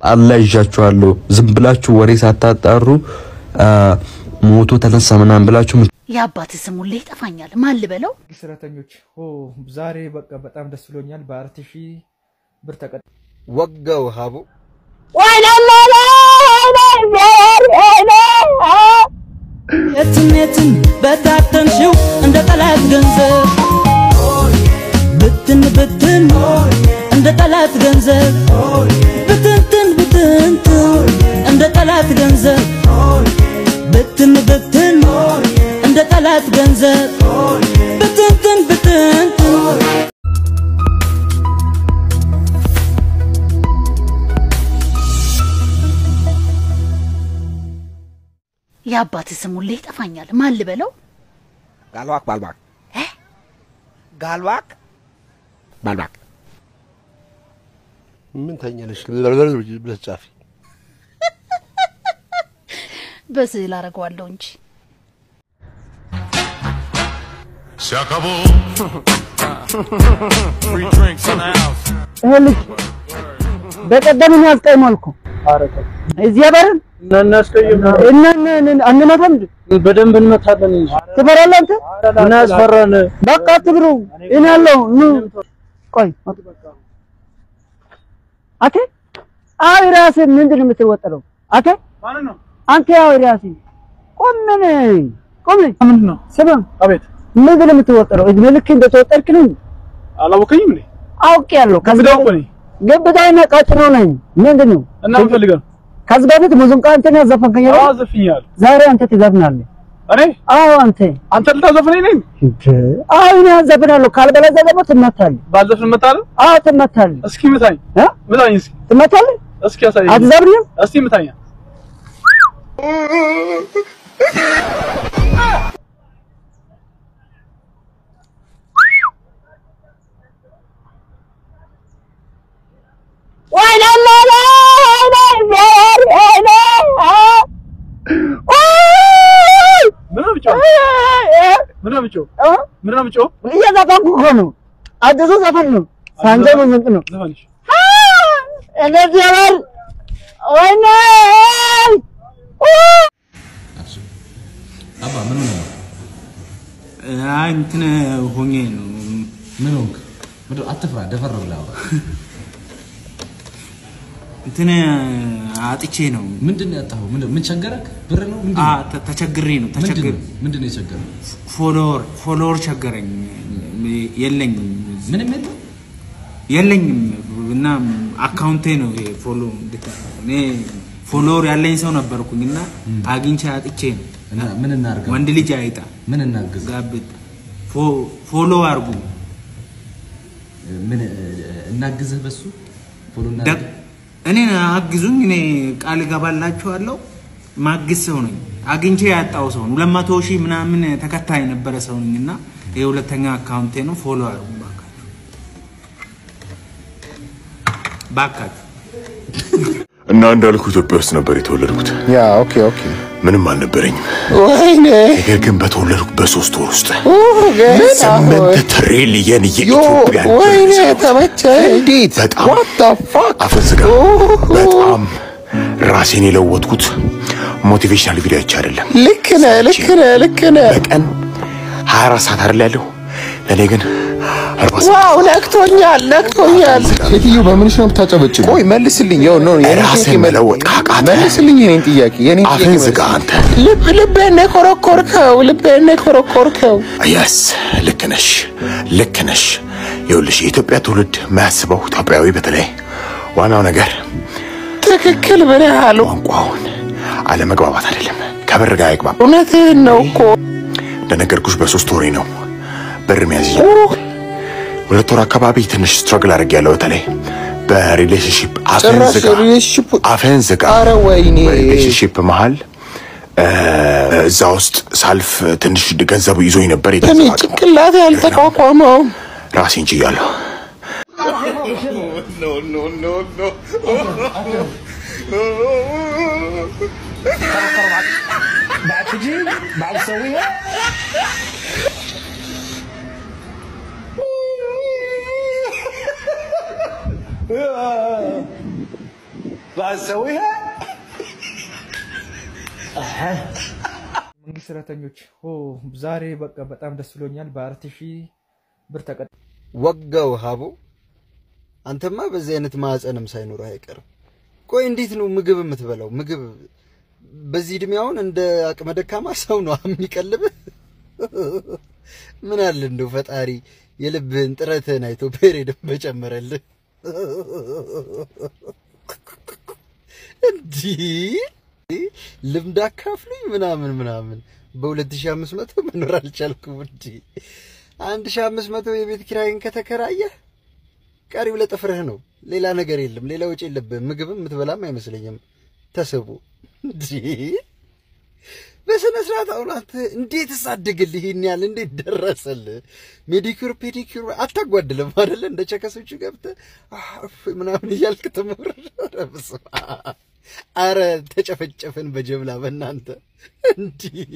አላህ ይዣችኋለሁ። ዝም ብላችሁ ወሬ ሳታጣሩ ሞቶ ተነሳ ምናምን ብላችሁ የአባት ስም ሁሌ ይጠፋኛል። ማን ልበለው? ሰራተኞች ኦ ዛሬ በቃ በጣም ደስ ብሎኛል። በአራት ሺህ ብር ተቀጥ ወጋው ሀቡ የትም የትም በታተንሽው እንደ ጠላት ገንዘብ ብትን ብትን እንደ ጠላት ገንዘብ ብትንትን ብትንትን እንደ ጠላት ገንዘብ ብትን ብትን እንደ ጠላት ገንዘብ ብትንትን ብትንትን የአባት ስም ሁሌ ይጠፋኛል። ማን ልበለው? ጋልዋክ ባልባክ ጋልዋክ ባልባክ ምን ተኛለሽ ብለሽ ጻፊ። በስዕል አደርገዋለሁ እንጂ Se acabó. Free drinks in the house. ይሄ ልጅ በቀደም ነው ያስቀይማልኩ እዚህ አበረን እናስቀይም አንመታም እንዴ? በደንብ እንመታለን እንጂ ትበላለህ አንተ? ምን አስፈራን? በቃ አትብሩ። እኔ ያለው ኑ ቆይ አቴ አይ ራስህ ምንድን ነው የምትወጠረው? አቴ አንተ ያው ራስህ ቆም ምን ቆም ምንድን ነው? ስማ አቤት ምንድን ነው የምትወጠረው? እድሜ ልክ እንደተወጠርክ ነው አላወቀኝም እንዴ? አውቄያለሁ። ከዚህ ምንድነው በፊት እኔ? ገበታዬና ቀጭኖ ነኝ። ምንድን ነው እና ምን ፈልገህ ነው? ከዚህ በፊት ሙዚቃ እንትን ያዘፈንከኝ አይደል? አዎ ዘፍኛለሁ። ዛሬ አንተ ትዘፍናለህ። እኔ አዎ አንተ አንተ ልታዘፍነኝ ነኝ? አዎ እኔ አዘፍናለሁ። ካልበለዚያ ደግሞ ትመታለህ። ባዘፍን እመታለሁ? አዎ ትመታለህ። እስኪ ምታኝ፣ እ? ምታኝ እስኪ ትመታለህ። እስኪ ያሳየኝ። አትዘፍንም? እስቲ ምታኝ። ምን ነው የምጮህ? ምን ነው የምጮህ? ምን ነው የምጮህ? እየዘፈንኩ እኮ ነው። አዲሱ ዘፈን ነው። ሳንጃ ሙዚቅ ነው። ዘፈንሽ እንደዚህ ያላል ወይኔ አባ ምን ሆነ ነው? አይ እንትን ሆኜ ነው ምን ሆንክ? ምንድን አትፍራ፣ ደፈር ብለህ አውራ። እንትን አጥቼ ነው ምንድን ነው ያጣኸው? ምንድን ምን ቸገረክ? ብር ነው ምንድን አ ነው? ተ- ተቸግሬ ነው ምንድን ተቸግሬ ነው? ምንድን ነው የቸገረህ? ፎሎወር ፎሎወር ቸገረኝ የለኝም ምንም የለም። የለኝም እና አካውንቴ ነው ይሄ ፎሎ እንድታ- እኔ ፎሎወር ያለኝ ሰው ነበርኩኝ እና አግኝቼ አጥቼ ነው እና ምን እናድርግ? ወንድ ልጅ አይጣ ምን እናግዝ? ጋብጥ ፎ- ፎሎ አርጉ ምን እናግዝህ? በሱ ፎሎ ደ- እናድርግ? እኔን አግዙኝ። እኔ ቃል እገባላችኋለሁ። ማግዝ ሰው ነኝ። አግኝቼ ያጣው ሰው ነው። ሁለት መቶ ሺህ ምናምን ተከታይ የነበረ ሰው ነኝ እና የሁለተኛ አካውንቴ ነው። ፎሎ አርጉ ባካችሁ፣ ባካችሁ። እና እንዳልኩ ኢትዮጵያ ውስጥ ነበር የተወለድኩት። ያ ኦኬ ኦኬ። ምንም አልነበረኝም። ወይኔ ነገር ግን በተወለድኩ በሶስት ወር ውስጥ ገና ስምንት ትሪሊየን የኢትዮጵያ ወይኔ ብር ተመቸ። እንዴት በጣም ዋት ዘ ፋክ አፈዝጋ በጣም ራሴን የለወጥኩት ሞቲቬሽናል ቪዲዮ አይቼ አይደለም። ልክ ነህ ልክ ነህ ልክ ነህ። በቀን 24 ሰዓት አይደል ያለው ለእኔ ግን 40 ሰዓት ዋው ነክቶኛል ነክቶኛል። ሴትዮ በምንሽ ነው የምታጨበጭበው? ቆይ መልስልኝ። ያው ነው የኔን ራስን ጥያቄ መል- መለወጥ ካቃተህ መልስልኝ የኔን ጥያቄ የኔን ጥያቄ አፍህን ዝጋ መልስልኝ። አንተ። ልብ ልቤን ነው የኮረኮርከው ልቤን ነው የኮረኮርከው። የስ ልክ ነሽ ልክ ነሽ። ይኸውልሽ የኢትዮጵያ ትውልድ የማያስበው ኢትዮጵያዊ በተለይ ዋናው ነገር ትክክል ብለሃል። ቋንቋውን አለመግባባት አይደለም። ከብር ጋር አይግባባ። እውነትህን ነው እኮ እንደነገርኩሽ በሶስት ወሬ ነው ብር መያዝ የጀመርኩት። ሁለት ወር አካባቢ ትንሽ ስትረግል አድርጌያለሁ። በተለይ በሪሌሽንሽፕ አፍህን ጭራሽ ዝጋ፣ ሪሌሽንሽፕ አፍህን ዝጋ። አረ ወይኔ በሪሌሽንሽፕ መሀል እ፣ እዛ ውስጥ ሳልፍ ትንሽ ገንዘቡ ይዞኝ ነበር። እኔ የተንዘባዘብኩ ጭንቅላቴ ያልተቋቋመው ራሴን ችያለሁ። መንግስት ሰራተኞች ኦ ዛሬ በቃ በጣም ደስ ብሎኛል። በአራት ሺህ ብር ተቀ ወጋው ሀቡ አንተማ በዚህ አይነት ማዕፀንም ሳይኖር አይቀርም። ቆይ እንዴት ነው ምግብ የምትበላው? ምግብ በዚህ እድሜ አሁን እንደ አቅመ ደካማ ሰው ነው የሚቀልብህ። ምን አለ እንደው ፈጣሪ የልብህን ጥረትህን አይቶ ፔሬድን በጨመረልህ። እንዲህ ልምድ አካፍሉኝ ምናምን ምናምን በ2500 መኖር አልቻልኩም። እንዲህ 1500 የቤት ኪራይን ከተከራየህ ቀሪው ለጥፍርህ ነው። ሌላ ነገር የለም። ሌላ ወጪ የለብህም። ምግብም የምትበላም አይመስለኝም። ተስቡ እንዲህ በስነ ስርዓት አሁን አንተ እንዴት ሳድግልህ ይህን ያህል እንዴት ደረሰልህ? ሜዲኩር ፔዲኩር አታጓድልም አይደለ? እንደ ቸከሶቹ ገብተህ አፍ ምናምን እያልክ ትሞር። ኧረ በስመ አብ! አረ ተጨፈጨፍን በጀብላ በእናንተ እንዲህ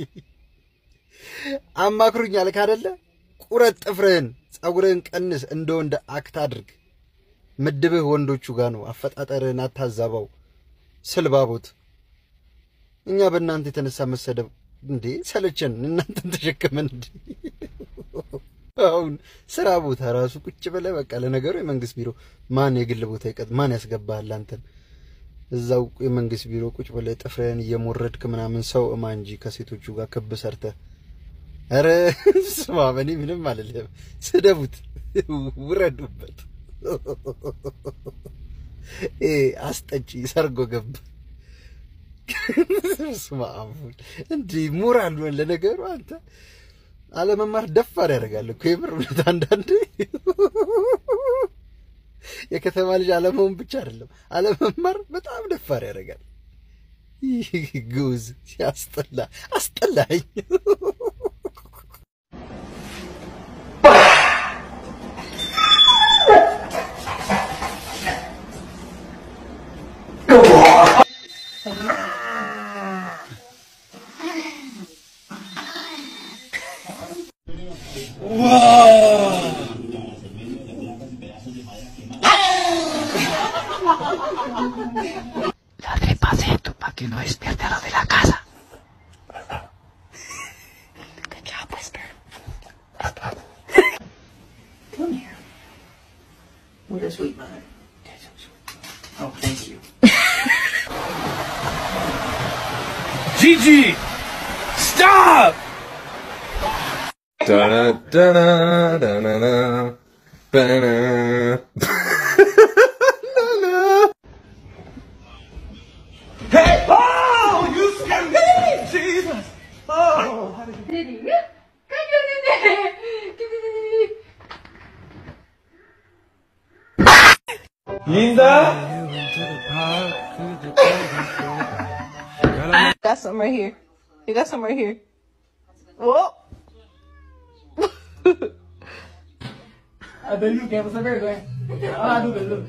አማክሩኝ አልክ አይደለ? ቁረጥ ጥፍርህን፣ ጸጉርህን ቀንስ፣ እንደ ወንድ አክት አድርግ። ምድብህ ወንዶቹ ጋር ነው። አፈጣጠርህን አታዛባው። ስልባቦት እኛ በእናንተ የተነሳ መሰደብ እንዴ ሰለቸን። እናንተን ተሸከመን እንዴ አሁን ስራ ቦታ ራሱ ቁጭ ብለህ በቃ ለነገሩ የመንግስት ቢሮ ማን የግል ቦታ ይቀጥ ማን ያስገባሃል አንተን እዛው የመንግስት ቢሮ ቁጭ ብለህ ጥፍርህን እየሞረድክ ምናምን ሰው እማ እንጂ ከሴቶቹ ጋር ክብ ሰርተህ ኧረ ስማ በእኔ ምንም አልልህም ስደቡት ውረዱበት እ አስጠጪ ሰርጎ ገብ ስማ አሁን እንዲህ ሞራል ነው ለነገሩ አንተ አለመማር ደፋር ያደርጋል እኮ የምር እውነት አንዳንዴ የከተማ ልጅ አለመሆን ብቻ አይደለም አለመማር በጣም ደፋር ያደርጋል ይህ ግውዝ ሲያስጠላ አስጠላኝ Ladre paseto para que no despierte a los de la casa. Good job, Whisper. Come here. What a sweet mother. Oh, thank you. Gigi! Stop! Da da da da da da. Ba-da. Hey! Oh! You scared me! Jesus! Oh! Linda? Got some right here. You got some right here. Whoa. Ada lu kayak pasal gue. Aduh, aduh.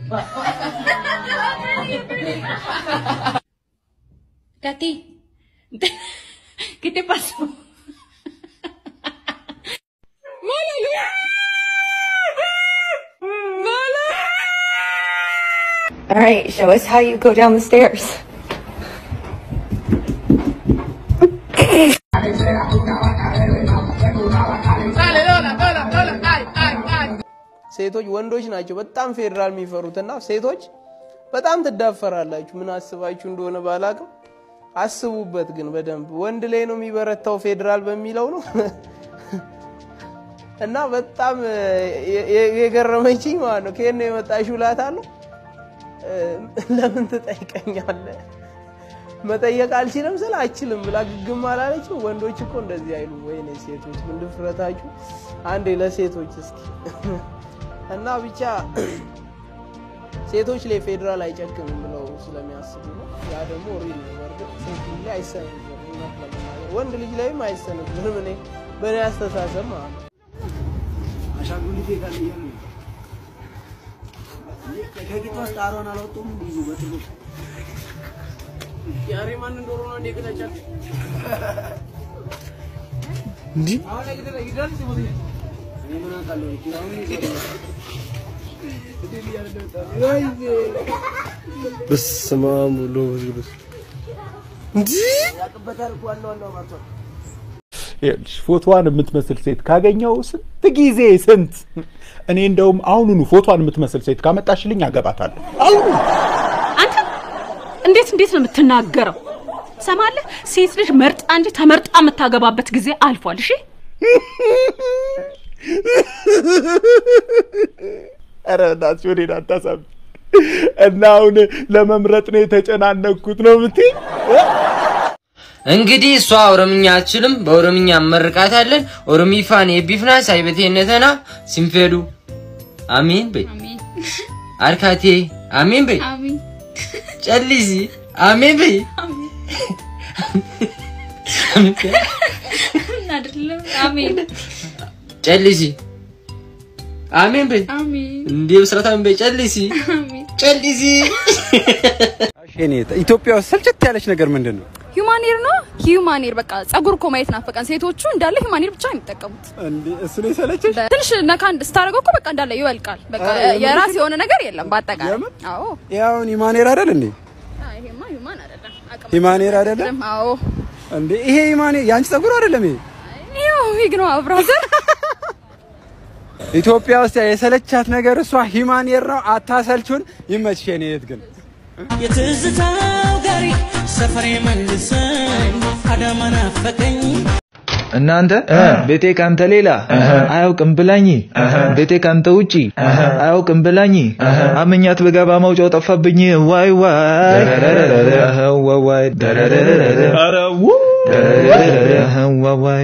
Katy, ¿qué te pasó? All right, show us how you go down the stairs. ሴቶች ወንዶች ናቸው በጣም ፌዴራል የሚፈሩትና ሴቶች በጣም ትዳፈራላችሁ። ምን አስባችሁ እንደሆነ ባላቅም አስቡበት ግን በደንብ ወንድ ላይ ነው የሚበረታው ፌዴራል በሚለው ነው እና በጣም የገረመችኝ ማለት ነው ከየት ነው የመጣሽው እላታለሁ። ለምን ትጠይቀኛለህ? መጠየቅ አልችልም ስል አልችልም ብላ ግግም አላለችም። ወንዶች እኮ እንደዚህ አይሉ። ወይኔ ሴቶች ምን ድፍረታችሁ! አንዴ ለሴቶች እስኪ እና ብቻ ሴቶች ላይ ፌዴራል አይጨክንም ብለው ስለሚያስቡ ነው። ያ ደግሞ ሪል ነው። በእርግጥ ሴት ልጅ ላይ አይሰነዝርም፣ እውነት ለመናገር ወንድ ልጅ ላይም አይሰነዝርም። እኔ በእኔ አስተሳሰብ ማለት ነው። አሻንጉሊቴ ጋር እያሉ ከቂጥ ውስጥ አሮን አልወጡም ብዙ በጥሉ ያሬ ማን እንደሆነ ነው እንዴ ከተቻለ እንዲህ አሁን ላይ ይደርስ ይሞት እኔ ምን አውቃለሁ ኪራውን ይዘው በስመ አብ ወወልድ ወመንፈስ ቅዱስ እንዲህ ያቅበታል እኮ ዋና ዋናው ማርቷል። ይኸውልሽ ፎቶዋን የምትመስል ሴት ካገኘው ስንት ጊዜ ስንት እኔ እንደውም አሁኑኑ ፎቶዋን የምትመስል ሴት ካመጣሽልኝ አገባታለሁ። አሁኑ አንተ እንዴት እንዴት ነው የምትናገረው? ሰማለህ? ሴት ልጅ መርጣ እንጂ ተመርጣ የምታገባበት ጊዜ አልፏል። እሺ ኧረ በእናትሽ ወዴት አታሳብ እና አሁን ለመምረጥ ነው የተጨናነኩት ነው የምትይኝ? እንግዲህ እሷ ኦሮምኛ አትችልም። በኦሮምኛ መርቃታለን። ኦሮሚፋን የቢፍና ሳይበቴነተና ሲንፌዱ አሚን በይ አርካቴ አሚን በይ ጨሊሲ አሚን በይ አይደለም። አሜን ጨሊሲ አሜን በይ አሜን እንዴ ብስራት አሜን በይ ጨሊሲ ጨሊሲ እኔ ኢትዮጵያ ውስጥ ስልችት ያለች ነገር ምንድን ነው? ሂውማኔር ነው ሂውማኔር። በቃ ጸጉር እኮ ማየት ናፈቀን። ሴቶቹ እንዳለ ሂውማኔር ብቻ ነው የሚጠቀሙት። እንዴ እሱ ነው የሰለችሽ? ትንሽ ነካ ስታደርገው እኮ በቃ እንዳለ ይወልቃል። በቃ ኧረ የምር? የራስ የሆነ ነገር የለም በአጠቃላይ። አዎ ያውን ሂማኔር አይደል እንዴ? አይ፣ ይሄማ ሂውማን አይደለም። አቅም ሂማኔር አይደለም? አዎ እንዴ ይሄ ሂማኔር የአንቺ ጸጉር አይደለም ይሄ? ይኸው ዊግ ነው ብራዘር። ኢትዮጵያ ውስጥ የሰለቻት ነገር እሷ ሂማኔር ነው። አታሰልቹን። ይመችሽ የኔ እህት ግን የትዝታው ጋሪ ሰፈሬ መልሰኝ አዳማ ናፈቀኝ እናንተ ቤቴ ካንተ ሌላ አያውቅም ብላኝ፣ ቤቴ ካንተ ውጪ አያውቅም ብላኝ፣ አመኛት በገባ ማውጫው ጠፋብኝ። ዋይ ዋይ ዋይ ዋይ ኧረ ው ዋይ ዋይ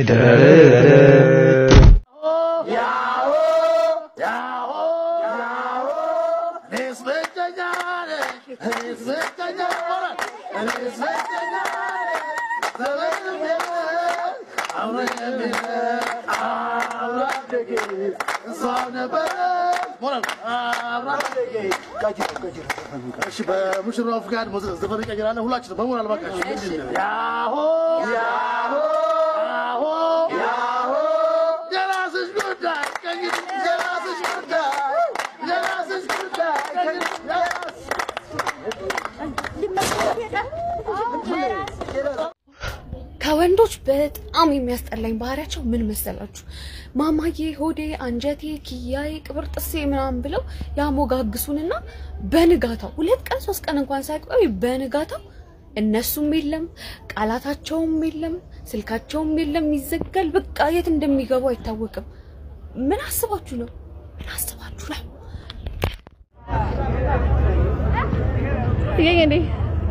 እሺ በሙሽራው ፍቃድ ዘፈን እንቀይራለን። ሁላችንም በሞራል ባካችሁ ምንድን ነው? ያሆ ያሆ ያሆ ያሆ የራስሽ ጉዳይ ከእንግዲህ የራስሽ ጉዳይ የራስሽ ጉዳይ ከእንግዲህ ከወንዶች በጣም የሚያስጠላኝ ባህሪያቸው ምን መሰላችሁ? ማማዬ፣ ሆዴ፣ አንጀቴ፣ ኪያዬ፣ ቅብር ጥሴ ምናምን ብለው ያሞጋግሱንና በንጋታው ሁለት ቀን ሶስት ቀን እንኳን ሳይቆይ በንጋታው እነሱም የለም ቃላታቸውም የለም ስልካቸውም የለም ይዘጋል። በቃ የት እንደሚገቡ አይታወቅም። ምን አስባችሁ ነው? ምን አስባችሁ ነው? ይሄ እንዴ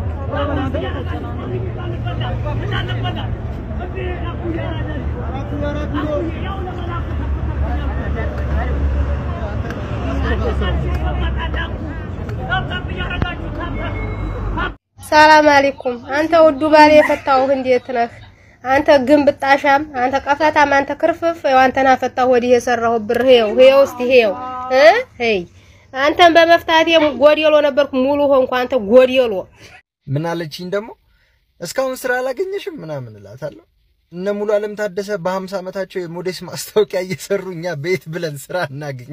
ሰላም አለይኩም። አንተ ውዱ ባሌ የፈታሁህ እንዴት ነህ? አንተ ግንብ ጣሻም፣ አንተ ቀፈታም፣ አንተ ክርፍፍ፣ ያው አንተን አፈታሁ ወዲህ የሰራሁ ብር ይኸው ይኸው እስቲ ይኸው እ ሄይ አንተን በመፍታቴ ጎዴሎ ነበርኩ ሙሉ ሆንኩ። አንተ ጎዴሎ ምን አለችኝ ደግሞ እስካሁን ስራ አላገኘሽም ምናምን እላታለሁ። እነ ሙሉ አለም ታደሰ በሀምሳ ዓመታቸው የሞዴስ ማስታወቂያ እየሰሩ እኛ ቤት ብለን ስራ እናገኝ።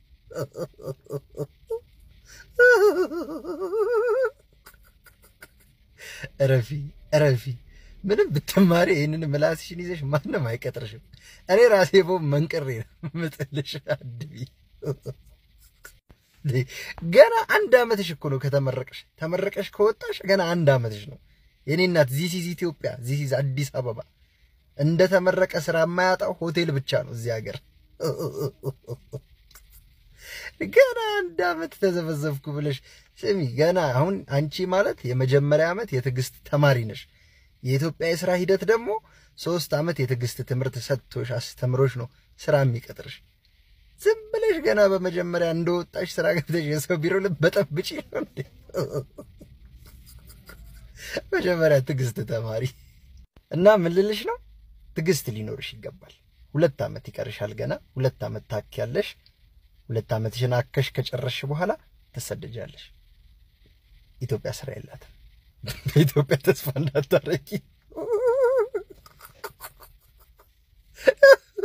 እረፊ እረፊ። ምንም ብትማሪ ይህንን ምላስሽን ይዘሽ ማንም አይቀጥርሽም። እኔ ራሴ ቦ መንቅሬ ነው ምጥልሽ። አድቢ ገና አንድ አመትሽ እኮ ነው ከተመረቀሽ። ተመረቀሽ ከወጣሽ ገና አንድ አመትሽ ነው። የኔ እናት ዚስ ኢዝ ኢትዮጵያ፣ ዚስ ኢዝ አዲስ አበባ። እንደ ተመረቀ ስራ የማያጣው ሆቴል ብቻ ነው እዚህ ሀገር። ገና አንድ አመት ተዘፈዘፍኩ ብለሽ ስሚ፣ ገና አሁን አንቺ ማለት የመጀመሪያ አመት የትዕግስት ተማሪ ነሽ። የኢትዮጵያ የስራ ሂደት ደግሞ ሶስት አመት የትዕግስት ትምህርት ሰጥቶሽ አስተምሮሽ ነው ስራ የሚቀጥርሽ። ዝም ብለሽ ገና በመጀመሪያ እንደወጣሽ ስራ ገብተሽ የሰው ቢሮ ልበጠብጪ ነው እንዴ? መጀመሪያ ትዕግስት ተማሪ እና ምን ልልሽ ነው፣ ትዕግስት ሊኖርሽ ይገባል። ሁለት አመት ይቀርሻል ገና ሁለት አመት ታክያለሽ። ሁለት አመትሽን አከሽ ከጨረስሽ በኋላ ትሰደጃለሽ። ኢትዮጵያ ስራ የላትም። በኢትዮጵያ ተስፋ እንዳታረጊ።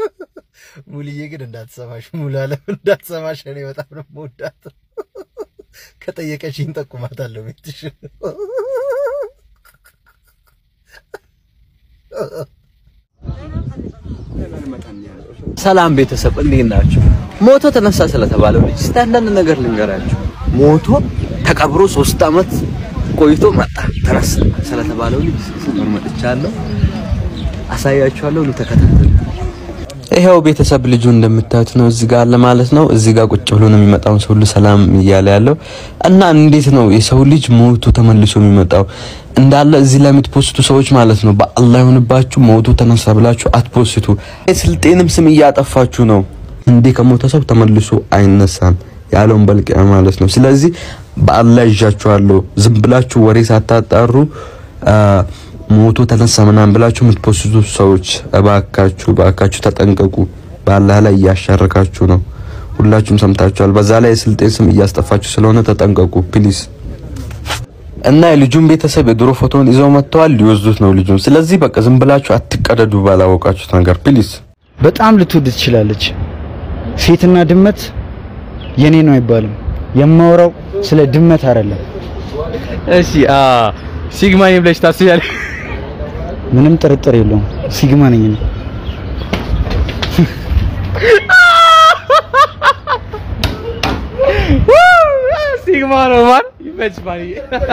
ሙልዬ ግን እንዳትሰማሽ፣ ሙሉ አለም እንዳትሰማሽ። እኔ በጣም ነው የምወዳት። ከጠየቀሽኝ ጠቁማታለሁ ቤትሽ። ሰላም ቤተሰብ እንዴት ናችሁ? ሞቶ ተነሳ ስለተባለው ልጅ እስቲ አንዳንድ ነገር ልንገራችሁ። ሞቶ ተቀብሮ ሶስት አመት ቆይቶ መጣ ተነሳ ስለተባለው ልጅ ሰፈር መጥቻለሁ። አሳያችኋለሁ። ኑ ተከታተሉ። ይኸው ቤተሰብ ልጁ እንደምታዩት ነው እዚህ ጋር አለ ማለት ነው። እዚህ ጋር ቁጭ ብሎ ነው የሚመጣውን ሰው ሁሉ ሰላም እያለ ያለው እና እንዴት ነው የሰው ልጅ ሞቶ ተመልሶ የሚመጣው? እንዳለ እዚህ ላይ የምትፖስቱ ሰዎች ማለት ነው በአላህ ይሁንባችሁ፣ ሞቶ ተነሳ ብላችሁ አትፖስቱ። ስልጤንም ስም እያጠፋችሁ ነው። እንዴ ከሞተ ሰው ተመልሶ አይነሳም ያለውን በልቂያ ማለት ነው። ስለዚህ በአላህ ይዣችኋለሁ። ዝም ብላችሁ ወሬ ሳታጣሩ ሞቶ ተነሳ ምናምን ብላችሁ የምትፖስቱ ሰዎች እባካችሁ እባካችሁ ተጠንቀቁ። በአላህ ላይ እያሻረካችሁ ነው። ሁላችሁም ሰምታችኋል። በዛ ላይ የስልጤን ስም እያስጠፋችሁ ስለሆነ ተጠንቀቁ ፕሊዝ። እና የልጁን ቤተሰብ የድሮ ፎቶን ይዘው መጥተዋል፣ ሊወስዱት ነው ልጁን። ስለዚህ በቃ ዝም ብላችሁ አትቀደዱ ባላወቃችሁት ነገር ፕሊዝ። በጣም ልትወድ ትችላለች። ሴትና ድመት የኔ ነው አይባልም። የማወራው ስለ ድመት አይደለም። እሺ አ ሲግማ ነኝ ብለሽ ታስቢያለሽ? ምንም ጥርጥር የለውም ሲግማ ነኝ እኔ። ሲግማ ነው ማን ይመች ማን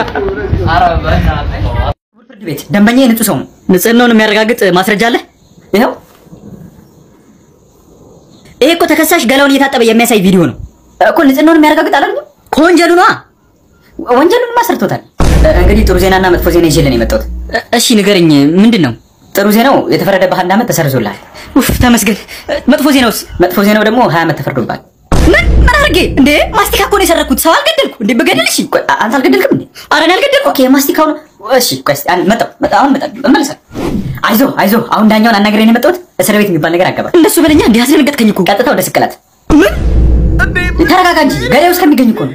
ፍርድ ቤት ደንበኛ ንጹህ ሰው ነው። ንጽህናውን የሚያረጋግጥ ማስረጃ አለ? ይኸው። ይሄ እኮ ተከሳሽ ገላውን እየታጠበ የሚያሳይ ቪዲዮ ነው እኮ። ንጽህናውን የሚያረጋግጥ አላልኩም? ከወንጀሉ ነዋ። ወንጀሉንማ ሰርቶታል። እንግዲህ ጥሩ ዜናና መጥፎ ዜና ይዤ ነው የመጣሁት። እሺ ንገረኝ፣ ምንድን ነው? ጥሩ ዜናው የተፈረደብህ አንድ ዓመት ተሰርዞልሃል። ኡፍ ተመስገን። መጥፎ ዜናውስ? መጥፎ ዜናው ደግሞ ሀያ ዓመት ተፈርዶብሃል። ምን ምን አድርጌ እንዴ? ማስቲካ እኮ ነው የሰረኩት። ሰው አልገደልኩ እንዴ? በገደል እሺ፣ ቆይ አንተ አልገደልክም እንዴ? ኧረ እኔ አልገደልኩ። ኦኬ፣ ማስቲካው ነው እሺ። ቆይ እስኪ አንድ መጣሁ መጣሁ፣ አሁን መጣሁ፣ እመለሳለሁ። አይዞህ አይዞህ፣ አሁን ዳኛውን አናግሬ ነው የመጣሁት። እስር ቤት የሚባል ነገር አገባ። እንደሱ በለኛ። እንዴ አስደነገጥከኝ እኮ። ቀጥታ ወደ ስቅላት። ምን? ተረጋጋ እንጂ ገዳዩ እስከሚገኝ እኮ ነው።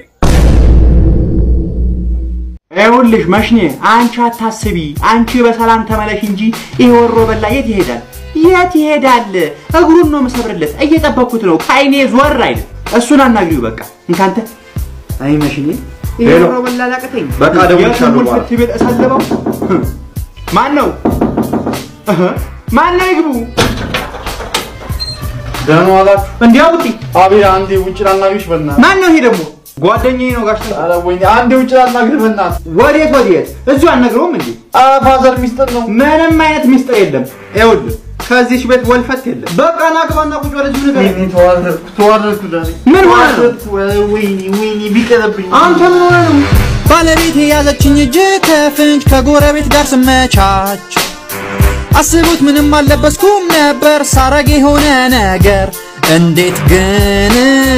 ይኸውልሽ መሽኔ፣ አንቺ አታስቢ። አንቺ በሰላም ተመለሽ እንጂ ይሄ ወሮ በላ የት ይሄዳል? የት ይሄዳል? እግሩን ነው የምሰብርለት። እየጠበኩት ነው። ከአይኔ ዞር አይልም። እሱን አናግሪው በቃ። እንካንተ አይ መሽኔ፣ ይሄ ሄሎ። ወሮ በላ ላቀተኝ። በቃ እደውልልሻለሁ የቱን በኋላ። ፍርድ ቤት እሰልበው? ማን ነው? እህ፣ ማን ነው? ይግቡ። ደህና ዋላችሁ። እንዴ አውጪ። አቤት፣ አንዴ ውጭ ላናግርሽ በእናትህ። ማን ነው ይሄ ደግሞ? ጓደኛዬ ነው ጋሽ። ኧረ ወይኔ፣ አንዴ ውጭ ላናግርህ በእናትህ። ወዴት ወዴት? እዚሁ አልነግረውም እንዴ? ፋዘር ሚስጥር ነው። ምንም አይነት ሚስጥር የለም። ይኸውልህ ከዚህች ቤት ወልፈት የለም። በቃ ና ግባና ቁጭ ወደዚሁ ነገር ወይኔ፣ ተዋረድኩ ተዋረድኩ ዳኒ። ምን ሆነ ነው? ወይኔ ወይኔ፣ ቢቀርብኝ አንተ ምን ሆነ ነው? ባለቤት የያዘችኝ እጅ ከፍንጅ ከጎረቤት ጋር ስመቻች አስቡት ምንም አልለበስኩም ነበር ሳረግ የሆነ ነገር እንዴት ግን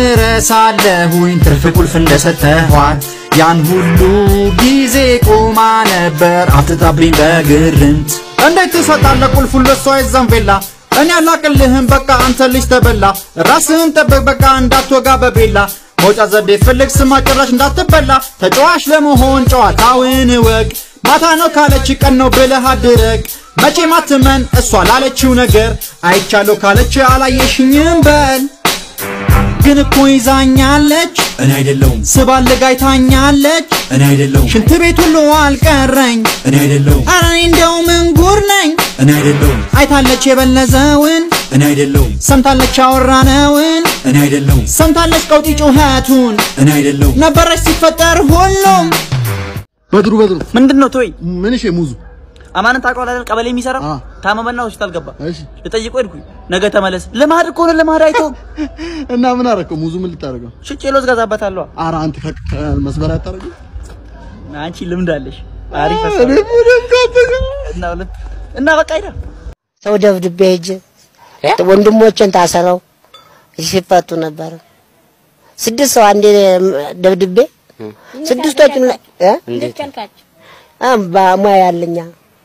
ረሳለሁኝ ትርፍ ቁልፍ እንደሰጠኋት ያን ሁሉ ጊዜ ቆማ ነበር አፍጥጣብኝ በግርምት እንዴት ትሰጣለህ ቁልፉን ለሷ የዛን ቬላ እኔ አላቅልህም በቃ አንተ ልጅ ተበላ ራስህን ጠብቅ በቃ እንዳትወጋ በቤላ መውጫ ዘዴ ፈልግ ስማ ጭራሽ እንዳትበላ ተጫዋች ለመሆን ጨዋታውን እወቅ ማታ ነው ካለች ቀን ነው ብለህ አድረግ መቼ ማትመን እሷ ላለችው ነገር አይቻለሁ ካለች አላየሽኝም በል ግን እኮ ይዛኛለች እኔ አይደለሁም ስባልግ አይታኛለች እኔ አይደለሁም ሽንት ቤት ሁሉ አልቀረኝ እኔ አይደለሁም ኧረ እኔ እንደው ምን ጉር ነኝ እኔ አይደለሁም አይታለች የበለዘውን እኔ አይደለሁም ሰምታለች ያወራነውን እኔ አይደለሁም ሰምታለች ቀውጢ ጩኸቱን እኔ አይደለሁም ነበረች ሲፈጠር ሁሉም በድሩ በድሩ ምንድን ነው ቶይ ምን እሺ ሙዙ አማንን ታውቀዋለህ አይደል? ቀበሌ የሚሰራው ታመመና ሆስፒታል ገባ። ልጠይቀው ሄድኩኝ። ነገ ተመለስ። ልማድ እኮ ነው፣ ልማድ አይተውም። እና ምን አደረገው? ሙዙ ምን ልታደርገው? ሽጬ ሎዝ ገዛበታለሁ። ኧረ አንተ ከመስመር አታደርገው? አንቺ ልምድ አለሽ። አሪፍ እኔ ሀሳብ። ምንም ካተገ- እና ሁለት እና በቃ ሄዳ ሰው ደብድቤ ሄጄ ወንድሞችን ታሰረው ሲፈቱ ነበር። ስድስት ሰው አንዴ ደብድቤ ስድስቶቹን እንዴት ሙያ ያለኛ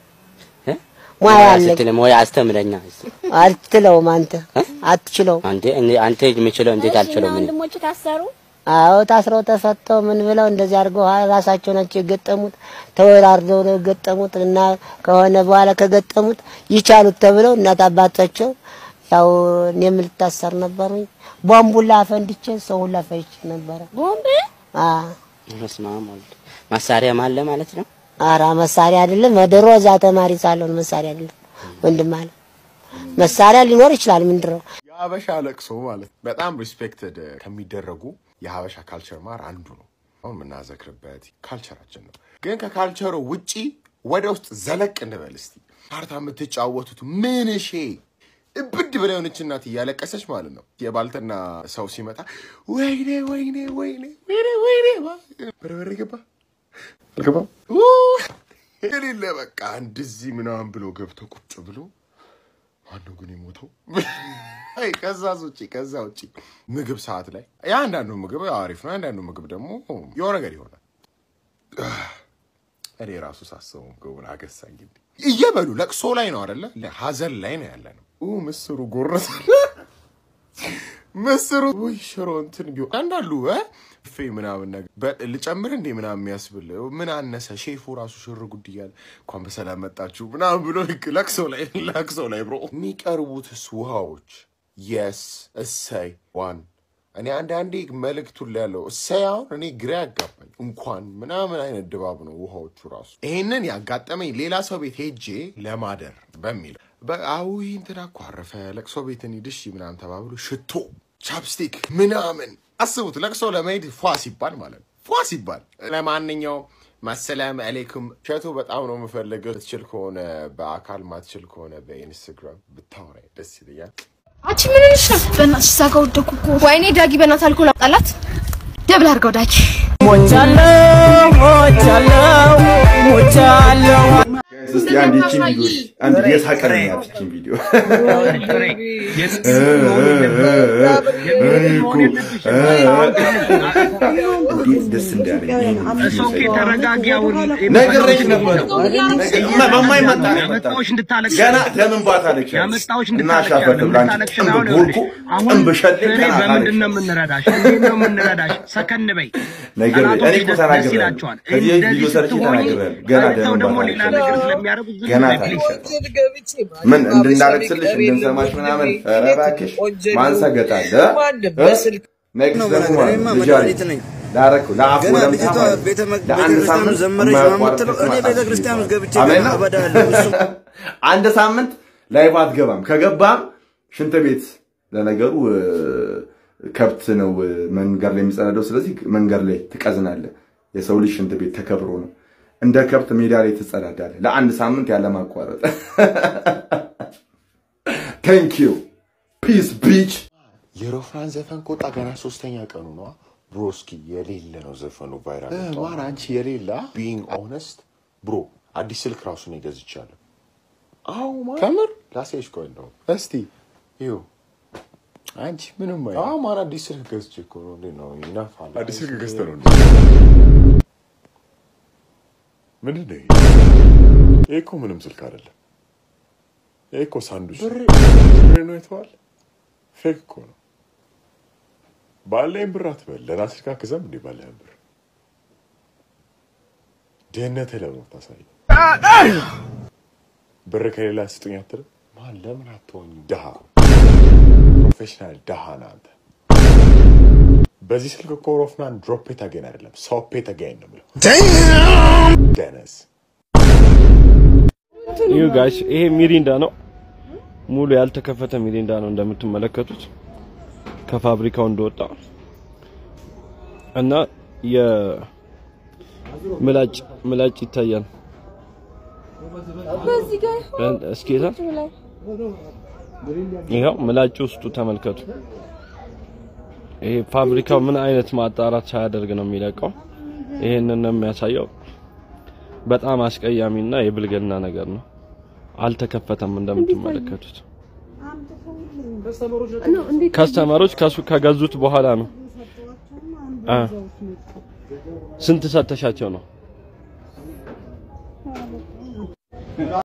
ሙያ ያለኝ ስትል ሙያ አስተምረኛ አትችለውም አንተ አትችለውም። አንዴ እኔ- አንተ የምችለው እንዴት አልችለው ምን ወንድሞች ታሰሩ። አዎ ታስረው ተፈተው ምን ብለው እንደዚህ አድርገው ሀ- ራሳቸው ናቸው የገጠሙት። ተወራርደው ነው የገጠሙት እና ከሆነ በኋላ ከገጠሙት ይቻሉት ተብለው እናት አባታቸው ያው እኔም ልታሰር ነበሩኝ። ቦምብ ሁላ አፈንድቼ ሰው ሁላ ፈጅቼ ነበረ። ቦምብ አ በስመ አብ ወልድ መሳሪያም አለ ማለት ነው። አራ መሳሪያ አይደለም። ድሮ እዛ ተማሪ ሳለውን መሳሪያ አይደለም ወንድም አለ መሳሪያ ሊኖር ይችላል። ምንድን ነው የሀበሻ ለቅሶ ማለት በጣም ሪስፔክትድ ከሚደረጉ የሀበሻ ካልቸር ማር አንዱ ነው። አሁን የምናዘክርበት ካልቸራችን ነው። ግን ከካልቸሩ ውጪ ወደ ውስጥ ዘለቅ እንበል እስቲ። ካርታ የምትጫወቱት ምን ሼ እብድ ብላ የሆነች እናት እያለቀሰች ማለት ነው። የባልትና ሰው ሲመጣ ወይኔ ወይኔ ወይኔ ወይኔ ወይኔ በርበሬ ገባ አልገባም ኡ፣ የሌለ በቃ እንደዚህ ምናምን ብሎ ገብቶ ቁጭ ብሎ ማነው ግን የሞተው? አይ ከዛ ውጭ ከዛ ውጭ ምግብ ሰዓት ላይ የአንዳንዱ ምግብ ያው አሪፍ ነው፣ የአንዳንዱ ምግብ ደግሞ የሆነ ነገር ይሆናል። እኔ ራሱ ሳስበው ምግቡን አገሳኝ። እንግዲህ እየበሉ ለቅሶ ላይ ነው አይደለ? ሀዘን ላይ ነው ያለ ነው። ኡ ምስሩ ጎረሰ ምስሩ ውይ ሽሮ እንትን ቢሆን አንዳሉ እ ፌ ምናምን ነገር በ- ልጨምር እንዴ ምናምን የሚያስብል ምን አነሰ ሼፉ ራሱ ሽር ጉድ እያለ እንኳን በሰላም መጣችሁ ምናምን ብሎ ልክ ለቅሶ ላይ ለቅሶ ላይ ብሮ የሚቀርቡትስ ውሃዎች የስ እሰይ ዋን እኔ አንዳንዴ መልእክቱን ላይ ያለው እሰይ አሁን እኔ ግራ ያጋባኝ እንኳን ምናምን አይነት ድባብ ነው ውሃዎቹ ራሱ። ይሄንን ያጋጠመኝ ሌላ ሰው ቤት ሄጄ ለማደር በሚል በአዊ እንትና እኮ አረፈ ለቅሶ ቤት እንሂድ እሺ ምናምን ተባብሎ ሽቶ ቻፕስቲክ ምናምን አስቡት። ለቅሶ ለመሄድ ፏ ሲባል ማለት ነው ፏ ሲባል። ለማንኛውም ማሰላም አሌይኩም ሸቱ በጣም ነው የምፈልገው። ትችል ከሆነ በአካል ማትችል ከሆነ በኢንስታግራም ብታወራኝ ደስ ይለኛል። አንቺ ምን ሆነሽ ነው? በእናትሽ እዛ ጋር ወደኩ እኮ። ወይኔ ዳጊ፣ በእናትህ አልኮል አምጣላት። ደብል አድርገው ዳጊ። ሞቻለሁ ሞቻለሁ ሞቻለሁ እስቲ አንድ ይቺን ቪዲዮ አንድ የሳቀን ያት ይቺን ቪዲዮ እኔ እኮ እንዴት ደስ እንዳለኝ ይሄን ቪዲዮ ሳይ ነግሬሽ ነበር። በማይመጣ ነው የመጣው። ገና ለምን ባታለቅሽ እና ሻፈት ብላንቺ ጥንብ ቦልኮ ጥንብ ሸሌ ገና በምንድን ነው የምንረዳሽ? እንዴት ነው የምንረዳሽ? ሰከን በይ። ነገር እኔ ጠላቶች እኮ ደስ ተናግሬያለሁ። ይላቸዋል። ከዚህ በፊት ቪዲዮ እንደዚህ ሰርቼ ስትሆኚ ተናግሬያለሁ። ገና አይተው ደምን ደግሞ ሌላ ነገር ባታለቅሽ ስለሚያደርጉ ዝም ገና በይ ታለቅሽ ፕሊዝ። ምን እንድናለቅስልሽ እንድንሰማሽ ምናምን ኧረ እባክሽ ማን ሰገጣለ ኔክስት ደግሞ ማለት ልጅ አለኝ ላረኩ ለአፉ ገና ለምታ ልጅቷ ማለት ቤተ ለአንድ ክርስቲያን ሳምንት ዘመረች ነው የማያቋርጥ የምትለው። እኔ ማሳጅ ቤተ ክርስቲያን ውስጥ ገብቼ አሜን ነው? አበዳለሁ። እሱም አንድ ሳምንት ላይፍ አትገባም። ከገባም ሽንት ቤት ለነገሩ እ፣ ከብት ነው እ፣ መንገድ ላይ የሚጸዳደው። ስለዚህ መንገድ ላይ ትቀዝናለህ። የሰው ልጅ ሽንት ቤት ተከብሮ ነው። እንደ ከብት ሜዳ ላይ ትጸዳዳለህ ለአንድ ሳምንት ያለ ማቋረጥ። ቴንክ ዩ ፒስ ቢች የሮፍራን ዘፈን ከወጣ ገና ሶስተኛ ቀኑ ነዋ። ብሮስኪ የሌለ ነው ዘፈኑ ቫይራል ማን አንቺ የሌላ ቢንግ ኦነስት ብሮ አዲስ ስልክ ራሱ ነው ገዝቻለሁ። አዎ ማን ከምር ላሳይሽ ቆይ ነው እስቲ ይኸው አንቺ ምንም አይ አዎ ማን አዲስ ስልክ ገዝቼ እኮ ነው እንዴ ነው ይናፋል አዲስ ስልክ ገዝተህ ነው እንዴ ምንድን ነው ይሄ? ይሄ እኮ ምንም ስልክ አይደለም። ይሄ እኮ ሳንዱች ብር ነው የተዋል ፌክ እኮ ነው። ባለኝ ብር አትበል። ለራስህ ካክዘም እንዴ ባለህን ብር ድህነትህ ለምን ታሳይ? ብር ከሌላ ስጡኝ አትልም? ማን ለምን አትሆኝ? ድሃ ፕሮፌሽናል ድሃ ነህ አንተ። በዚህ ስልክ እኮ ሮፍናን ድሮፔ ተገኝ አይደለም ሶፔ ተገኝ ነው የምለው። ደነስ ይሁ ጋይስ ይሄ ሚሪንዳ ነው። ሙሉ ያልተከፈተ ሚሪንዳ ነው እንደምትመለከቱት ከፋብሪካው እንደወጣ እና የምላጭ ምላጭ ይታያል። በዚህ ጋር እስኪ የታ ይኸው ምላጭ ውስጡ ተመልከቱ። ይሄ ፋብሪካው ምን አይነት ማጣራት ሳያደርግ ነው የሚለቀው? ይሄንን ነው የሚያሳየው። በጣም አስቀያሚና የብልግና ነገር ነው። አልተከፈተም እንደምትመለከቱት። ከስተመሮች ከሱ ከገዙት በኋላ ነው። አ ስንት ሰተሻቸው ነው?